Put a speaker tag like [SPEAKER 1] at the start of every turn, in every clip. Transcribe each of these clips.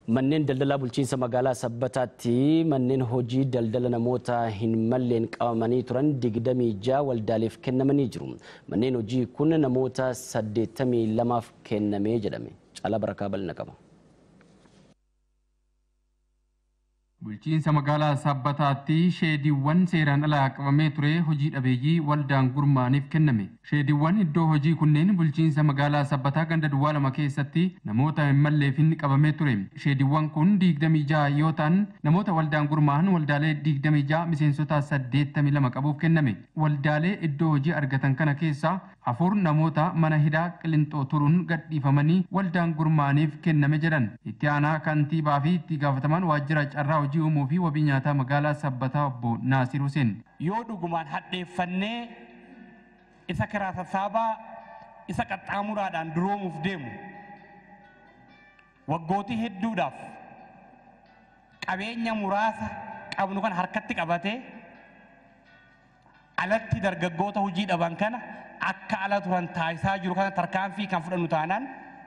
[SPEAKER 1] Manneen daldalaa bulchiinsa magaalaa Sabbataatti manneen hojii daldala namoota hin malleen qabamanii turan digdamii ja'a waldaaleef kennamanii jiru. Manneen hojii kun namoota saddeettamii lamaaf kennamee jedhame. Caalaa Barakaa bal'ina qaba.
[SPEAKER 2] Bulchiinsa magaalaa Sabbataatti sheediiwwan seeraan alaa qabamee ture hojii dhabeeyyii waldaan gurmaaniif kenname. Sheediiwwan iddoo hojii kunneen bulchiinsa magaalaa Sabbataa ganda duwwaa lama keessatti namoota hin malleefin qabamee ture. Sheediiwwan kun digdamii ja'a yoo ta'an namoota waldaan gurmaan waldaalee digdamii ja'a miseensota saddeettamii lama qabuuf kenname. Waldaalee iddoo hojii argatan kana keessaa afur namoota mana hidhaa qilintoo turuun gadhiifamanii waldaan gurmaaniif kenname jedhan. Itti aanaa kantiibaa fi itti gaafatamaan waajjira carraa hojii uumuu fi wabii nyaataa magaalaa Sabbataa obbo Naasir Hussein.
[SPEAKER 3] Yoo dhugumaan hadheeffannee isa karaa sassaabaa isa qaxxaamuraadhaan duroomuuf deemu waggootii hedduudhaaf qabeenya muraasa qabnu kan harkatti qabatee alatti dargaggoota hojii dhaban kana akka ala turan taasisaa jiru kana tarkaanfii kan fudhannu taanaan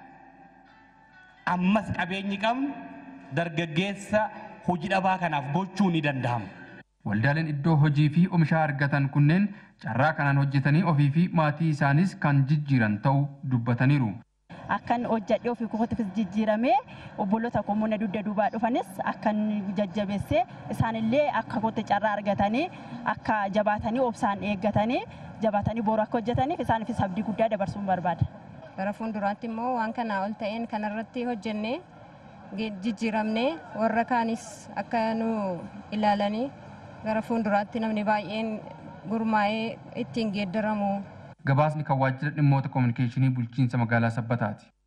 [SPEAKER 3] ammas qabeenyi qabnu dargaggeessa hojii dhabaa kanaaf gochuu ni danda'ama.
[SPEAKER 2] Waldaaleen iddoo hojii fi oomishaa argatan kunneen carraa kanaan hojjetanii ofii fi maatii isaanis kan jijjiiran ta'uu dubbataniiru.
[SPEAKER 4] Akkan hojjedhee ofii kootiifis jijjiiramee obboloota kommuuna dugda duubaa dhufanis akkan jajjabeessee isaanillee akka kootti carraa argatanii akka jabaatanii obsaan eeggatanii jabaatanii boru akka hojjetaniif isaaniifis abdii guddaa dabarsuun barbaada.
[SPEAKER 5] Gara fuulduraatti immoo waan kanaa ol ta'een kanarratti hojjennee jijjiiramnee warra kaanis akka nu ilaalanii gara fuulduraatti namni baay'een gurmaa'ee ittiin geeddaramu.
[SPEAKER 2] Gabaasni kan waajjira dhimmoota koominikeeshinii bulchiinsa magaalaa Sabbataati.